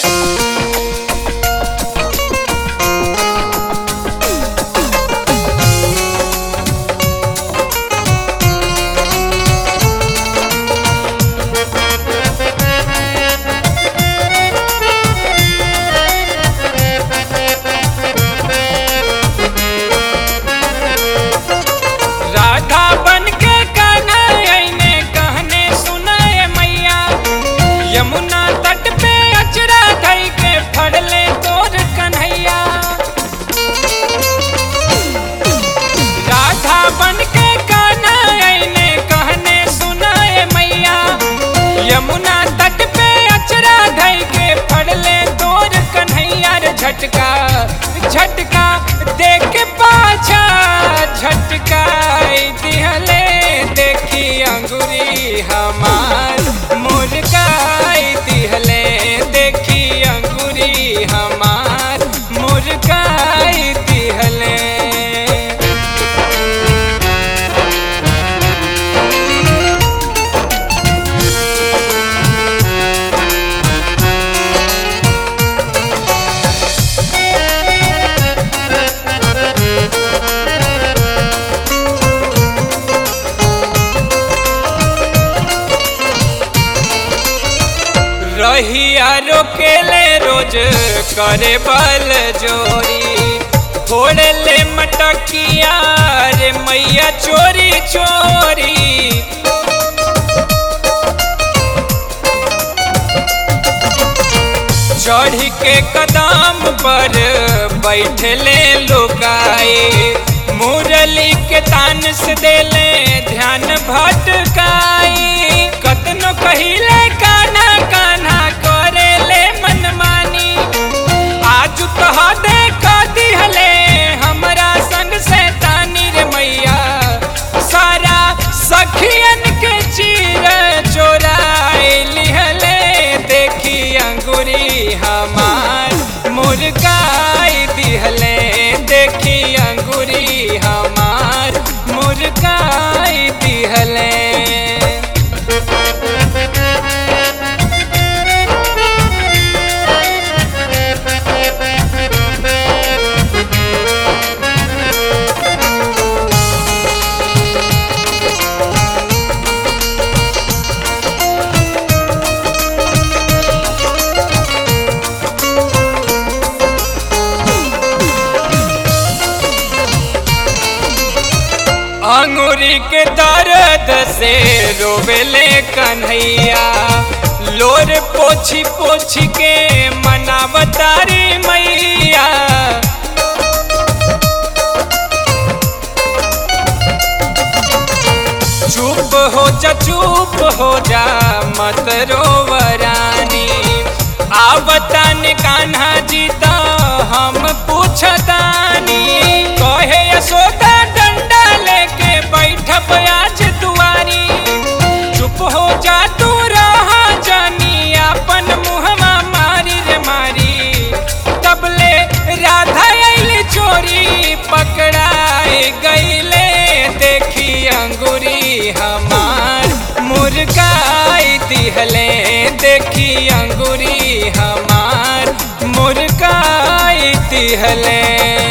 राधा बन के कान्हा आईने कहने सुनाए मैया यमुना तट पे अचरा धई के फड़ले तोर कन्हैया राधा बन के कान्हा आईने कहने सुनाए मैया यमुना तट पे अचरा धई के फड़ले तोर कन्हैया रे झटका झटका देख के पाछा झटका दिहले देखी अंगुरी हमार मुर्गाई दिहले देखी अंगुरी हमार मुर्गाई दिहले रहिया रोकेले रोज करे बल जोरी फोड़े ले मटकिया रे मैया चोरी चोरी चढ़ी के कदम पर बैठले लुकाए मुरली के तान से देले ध्यान भटकाई कतनो कहिले काना काना करेले मनमानी आज कह दे दिहले हमरा संग से तानी रे मैया सारा सखियन के चीर चोराए लिहले देखी अंगुरी हमार मुर्गाई दिहले देखी अंगुरी हमार मुर्गाई दिहले अंगूरी के दर्द से रोवेले कन्हैया लोर पोछी पोछी के मनावतारी मैया चुप हो जा चुप हो जा मत रोवरानी आवतन कान्हा जी तो हम पूछतानी कहे यशोदा डंडा लेके बैठब आज दुआरी चुप हो जा तू रहा जानी अपन मुहमा मारी रे मारी तबले राधा आइल चोरी पकड़ाए गईले देखी अंगुरी हमार मुर्गाई दिहले देखी अंगुरी हमार मुर्गाई दिहले